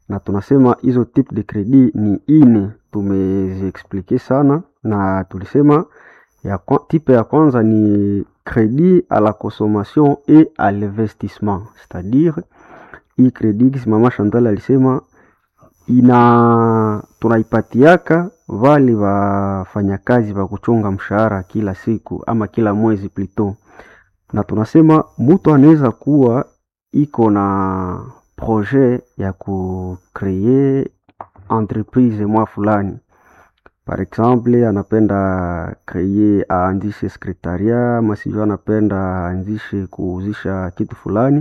na tunasema hizo type de credit ni ine, tumeziexplike sana na tulisema ya kwa, type ya kwanza ni credit à la consommation et à l'investissement, c'est-à-dire hii credit kisi mama Chantal alisema ina tunaipatiaka vale wafanyakazi wa kuchunga mshahara kila siku ama kila mwezi plito, na tunasema mtu anaweza kuwa iko na projet ya kukree entreprise mwa fulani par exemple anapenda kreye aanzishe sekretaria ama sijui anapenda aanzishe kuuzisha kitu fulani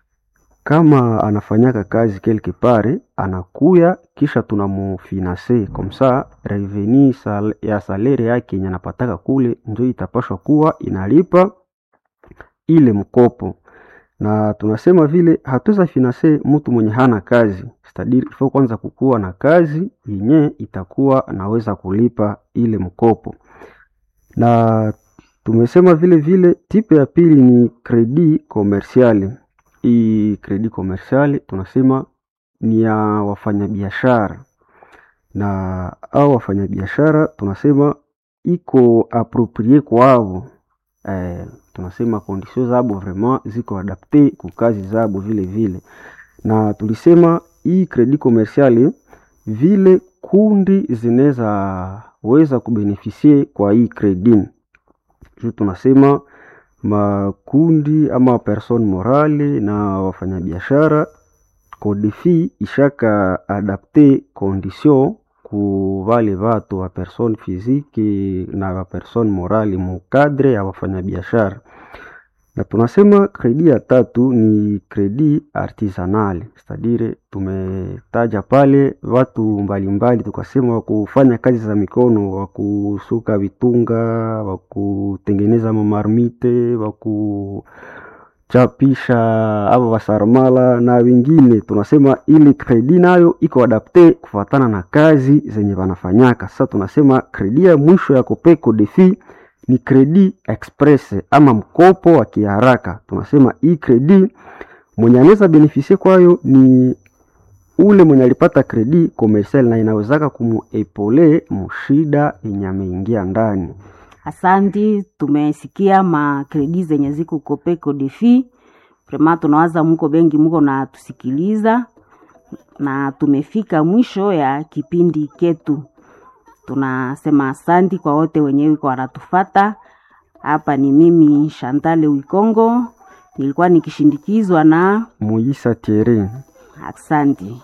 kama anafanyaka kazi quelque part anakuya kisha tunamufinanse komsa reveni sal, ya salere yake yenye anapataka kule njo itapashwa kuwa inalipa ile mkopo na tunasema vile hatuweza finanse mtu mwenye hana kazi stadiri ifo kwanza kukuwa na kazi yenye itakuwa anaweza kulipa ile mkopo na tumesema vile vile tipe ya pili ni kredi komersiali hii kredi komersiali tunasema ni ya wafanyabiashara na au wafanyabiashara tunasema iko aproprie kwavo eh, tunasema kondisio zabo vraiment ziko adapte ku kazi zabo vile vile, na tulisema hii kredi komersiali vile kundi zinaweza weza kubenefisie kwa hii kredi juu tunasema makundi ama person morale na wafanyabiashara kodefi ishaka adapte condition ku vale vatu wa person physique na wa person morale mukadre ya wafanyabiashara na tunasema kredi ya tatu ni kredi artisanal stadire tumetaja pale watu mbalimbali tukasema wakufanya kazi za mikono wakusuka vitunga wakutengeneza mamarmite wakuchapisha ava wasarmala na wengine tunasema ili kredi nayo iko adapte kufatana na kazi zenye wanafanyaka sasa tunasema kredi ya mwisho ya kopeko defi ni kredi express ama mkopo wa kiharaka. Tunasema hii kredi mwenye anaweza benefisie kwayo ni ule mwenye alipata kredi komersial na inawezaka kumuepole mushida yenye ameingia ndani. Asanti, tumesikia makredi zenye ziko kopeko defi prema, tunawaza muko bengi muko na tusikiliza, na tumefika mwisho ya kipindi ketu tunasema asanti kwa wote wenyewe kwa wanatufata hapa. Ni mimi Shantale Wikongo, nilikuwa nikishindikizwa na Muisa Tieri. Asanti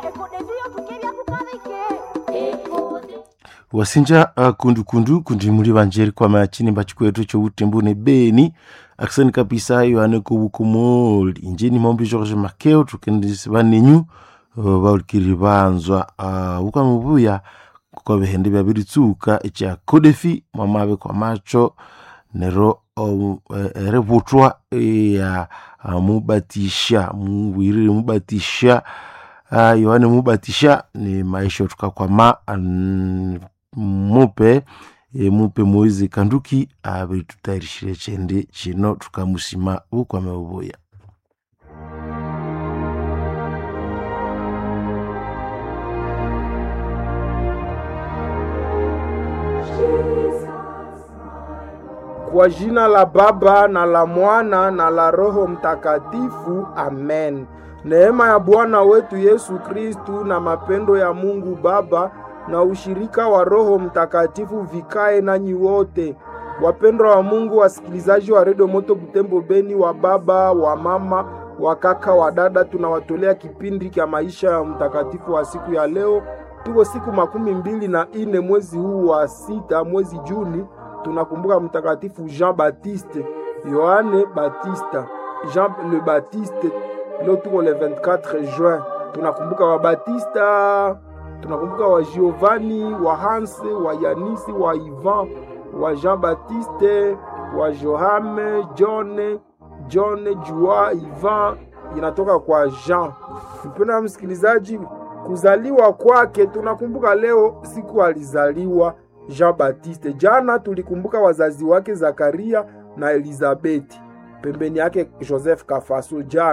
wasinja uh, kundukundu kundi muri banjeri kwa machini mbachikwetu cho utembune beni aksani kabisa yohane kubukumoli injeni mombi George Makeo tukendisi banenyu uh, baulikiri banzwa uh, ukamubuya kuko bihende byabiritsuka ekya kodefi mwamabe kwa macho nero eributwa ya mubatisha mubwirire mubatisha yohane mubatisha ni maisha tukakwama mupe mupe moizi kanduki abiritutayirishire chende chino tukamusima bukwame bubuya Kwa jina la Baba na la Mwana na la Roho Mtakatifu, amen. Neema ya Bwana wetu Yesu Kristu na mapendo ya Mungu Baba na ushirika wa Roho Mtakatifu vikae nanyi wote. Wapendwa wa Mungu, wasikilizaji wa Redio Moto Butembo Beni, wa baba, wa mama, wa kaka, wa dada, tunawatolea kipindi cha maisha ya mtakatifu wa siku ya leo. Tuko siku makumi mbili na ine mwezi huu wa sita, mwezi Juni tunakumbuka mtakatifu Jean Baptiste, Yohane Batista, Jean le Baptiste. Leo tuko le 24 juin, tunakumbuka wa Batista, tunakumbuka wa Giovanni, wa Hans, wa Yanisi, wa Ivan, wa Jean Baptiste, wa Johame, John, John, Jua, Ivan inatoka kwa Jean. Mpendwa msikilizaji, kuzaliwa kwake tunakumbuka leo siku alizaliwa Jean Baptiste. Jana tulikumbuka wazazi wake Zakaria na Elizabeti, pembeni yake Joseph Kafaso. Jana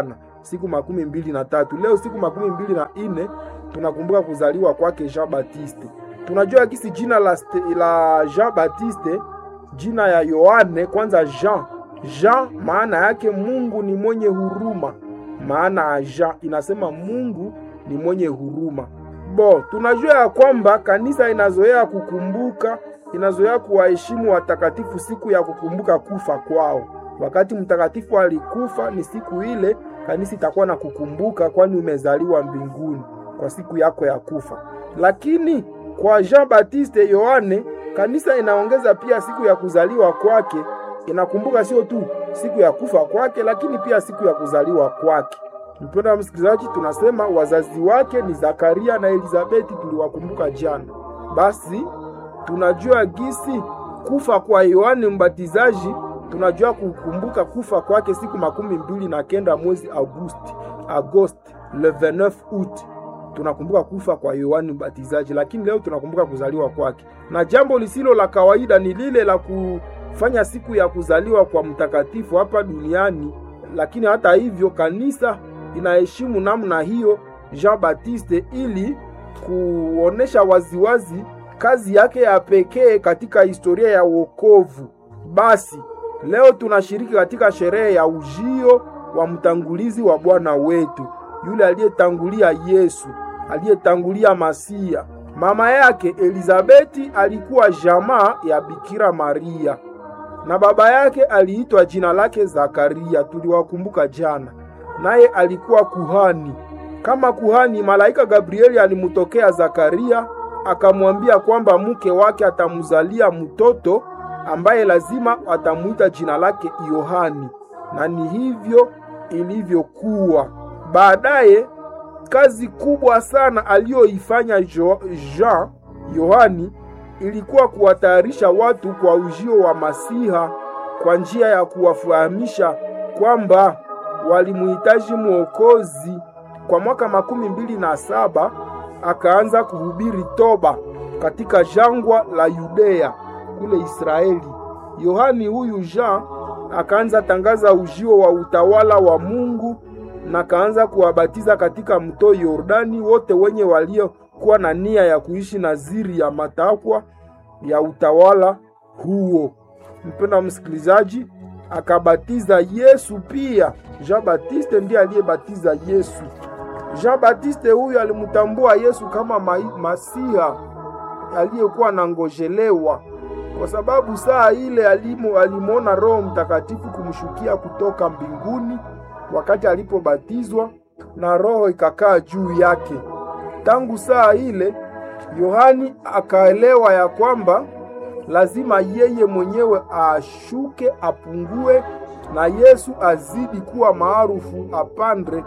siku makumi mbili na tatu. Leo siku makumi mbili na nne tunakumbuka kuzaliwa kwake Jean Baptiste. Tunajua kisi jina la, la Jean Baptiste, jina ya Yohane kwanza Jean. Jean maana yake Mungu ni mwenye huruma, maana ya Jean inasema Mungu ni mwenye huruma. Bo, tunajua ya kwamba kanisa inazoea kukumbuka, inazoea kuwaheshimu watakatifu siku ya kukumbuka kufa kwao. Wakati mtakatifu alikufa, ni siku ile kanisa itakuwa na kukumbuka, kwani umezaliwa mbinguni kwa siku yako ya kufa. Lakini kwa Jean Baptiste Yohane, kanisa inaongeza pia siku ya kuzaliwa kwake, inakumbuka sio tu siku ya kufa kwake, lakini pia siku ya kuzaliwa kwake. Mpendwa msikilizaji, tunasema wazazi wake ni Zakaria na Elizabeti, tuliwakumbuka jana. Basi tunajua gisi kufa kwa Yohane Mbatizaji, tunajua kukumbuka kufa kwake siku makumi mbili na kenda mwezi Agosti, Agosti le 29 août tunakumbuka kufa kwa Yohani Mbatizaji, lakini leo tunakumbuka kuzaliwa kwake. Na jambo lisilo la kawaida ni lile la kufanya siku ya kuzaliwa kwa mtakatifu hapa duniani, lakini hata hivyo kanisa inaheshimu namna hiyo Jean Baptiste ili kuonesha waziwazi kazi yake ya pekee katika historia ya wokovu. Basi leo tunashiriki katika sherehe ya ujio wa mtangulizi wa Bwana wetu, yule aliyetangulia Yesu, aliyetangulia Masia. Mama yake Elizabeti alikuwa jamaa ya Bikira Maria na baba yake aliitwa jina lake Zakaria, tuliwakumbuka jana. Naye alikuwa kuhani. Kama kuhani, malaika Gabrieli alimutokea Zakaria akamwambia kwamba mke wake atamzalia mtoto ambaye lazima atamuita jina lake Yohani, na ni hivyo ilivyokuwa. Baadaye kazi kubwa sana aliyoifanya Jean Yohani ilikuwa kuwatayarisha watu kwa ujio wa Masiha kwa njia ya kuwafahamisha kwamba walimuhitaji mwokozi. Kwa mwaka makumi mbili na saba akaanza kuhubiri toba katika jangwa la Yudea kule Israeli. Yohani huyu Jean akaanza tangaza ujio wa utawala wa Mungu na kaanza kuwabatiza katika mto Yordani wote wenye waliokuwa na nia ya kuishi naziri ya matakwa ya utawala huo. Mpenda msikilizaji, akabatiza Yesu pia. Jean Baptiste ndiye aliyebatiza Yesu. Jean Baptiste huyu alimtambua Yesu kama ma Masiha aliyekuwa nangojelewa, kwa sababu saa ile alimo alimwona Roho Mtakatifu kumshukia kutoka mbinguni wakati alipobatizwa na Roho ikakaa juu yake. Tangu saa ile Yohani akaelewa ya kwamba lazima yeye mwenyewe ashuke, apungue na Yesu azidi kuwa maarufu, apandre.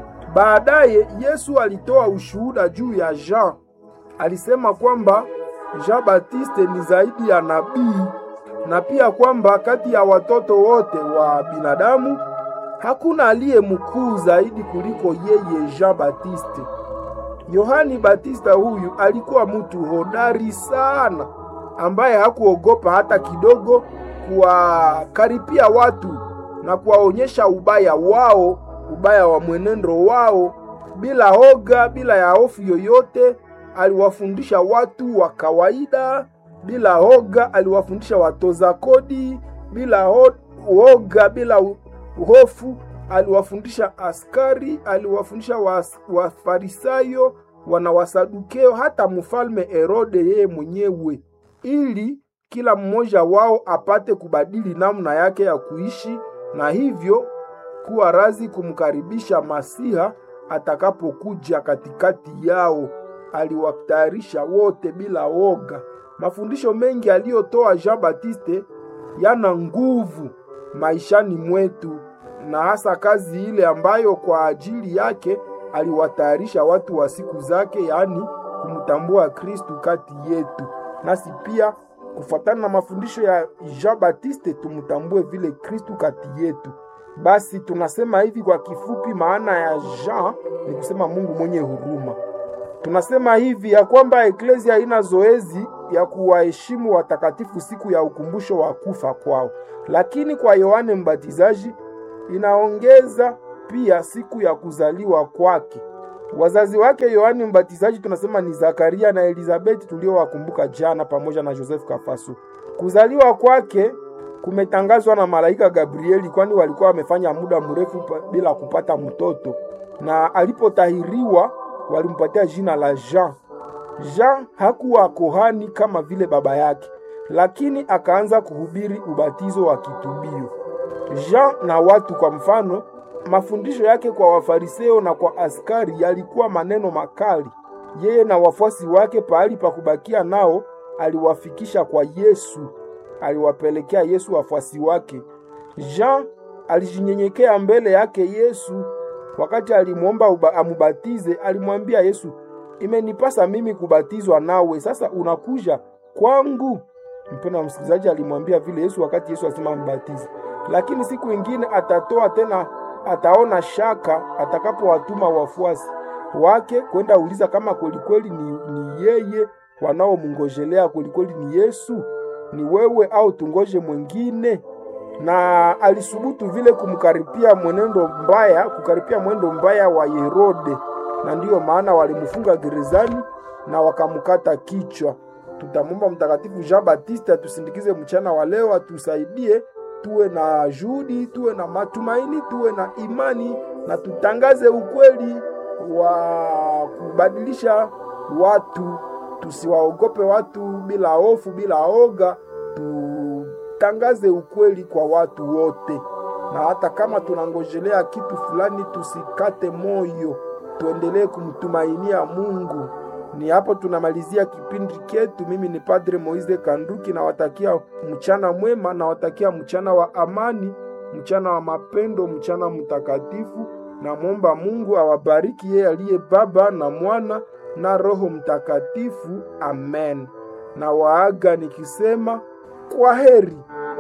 Baadaye Yesu alitoa ushuhuda juu ya Jean. Alisema kwamba Jean Baptiste ni zaidi ya nabii na pia kwamba kati ya watoto wote wa binadamu hakuna aliye mkuu zaidi kuliko yeye Jean Baptiste. Yohani Batista huyu alikuwa mtu hodari sana ambaye hakuogopa hata kidogo kuwakaripia watu na kuwaonyesha ubaya wao, ubaya wa mwenendo wao bila hoga, bila ya hofu yoyote. Aliwafundisha watu wa kawaida bila hoga, aliwafundisha watoza kodi bila hoga, bila hofu aliwafundisha askari, aliwafundisha Wafarisayo, wa wana Wasadukeo, hata mfalme Herode yeye mwenyewe, ili kila mmoja wao apate kubadili namna yake ya kuishi na hivyo kuwa razi kumkaribisha Masiha atakapokuja katikati yao. Aliwatayarisha wote bila woga. Mafundisho mengi aliyotoa Jean Baptiste yana nguvu maishani mwetu na hasa kazi ile ambayo kwa ajili yake aliwatayarisha watu wa siku zake, yaani kumtambua Kristu kati yetu. Nasi pia kufuatana na mafundisho ya Jean Baptiste tumtambue vile Kristu kati yetu. Basi tunasema hivi kwa kifupi, maana ya Jean ni kusema Mungu mwenye huruma. Tunasema hivi ya kwamba eklezia haina zoezi ya kuwaheshimu watakatifu siku ya ukumbusho wa kufa kwao, lakini kwa Yohane Mbatizaji inaongeza pia siku ya kuzaliwa kwake. Wazazi wake Yohani Mbatizaji tunasema ni Zakaria na Elizabeti tuliowakumbuka jana, pamoja na Joseph Kafaso. Kuzaliwa kwake kumetangazwa na malaika Gabrieli, kwani walikuwa wamefanya muda mrefu bila kupata mtoto, na alipotahiriwa walimpatia jina la Jean. Jean hakuwa kohani kama vile baba yake, lakini akaanza kuhubiri ubatizo wa kitubio. Jean na watu, kwa mfano, mafundisho yake kwa Wafariseo na kwa askari yalikuwa maneno makali. Yeye na wafuasi wake, pahali pa kubakia nao, aliwafikisha kwa Yesu, aliwapelekea Yesu wafuasi wake. Jean alijinyenyekea mbele yake Yesu wakati alimwomba amubatize. Alimwambia Yesu, imenipasa mimi kubatizwa nawe, sasa unakuja kwangu? Mpendwa wa msikilizaji, alimwambia vile Yesu wakati Yesu asema mbatize, lakini siku ingine atatoa tena, ataona shaka atakapowatuma wafuasi wake kwenda uliza kama kwelikweli ni, ni yeye wanaomngojelea kwelikweli ni Yesu, ni wewe au tungoje mwingine? Na alisubutu vile kumkaripia mwenendo mbaya, kukaripia mwendo mbaya wa Herode, na ndiyo maana walimfunga gerezani na wakamkata kichwa. Tutamwomba Mtakatifu Jean Baptiste atusindikize mchana wa leo, atusaidie tuwe na juhudi, tuwe na matumaini, tuwe na imani na tutangaze ukweli wa kubadilisha watu. Tusiwaogope watu bila hofu, bila oga. Tutangaze ukweli kwa watu wote, na hata kama tunangojelea kitu fulani, tusikate moyo, tuendelee kumtumainia Mungu. Ni hapo tunamalizia kipindi chetu. Mimi ni Padre Moise Kanduki, nawatakia mchana mwema, nawatakia mchana wa amani, mchana wa mapendo, mchana mtakatifu. Namwomba Mungu awabariki yeye aliye Baba na Mwana na Roho Mtakatifu. Amen. Na waaga nikisema kwa heri.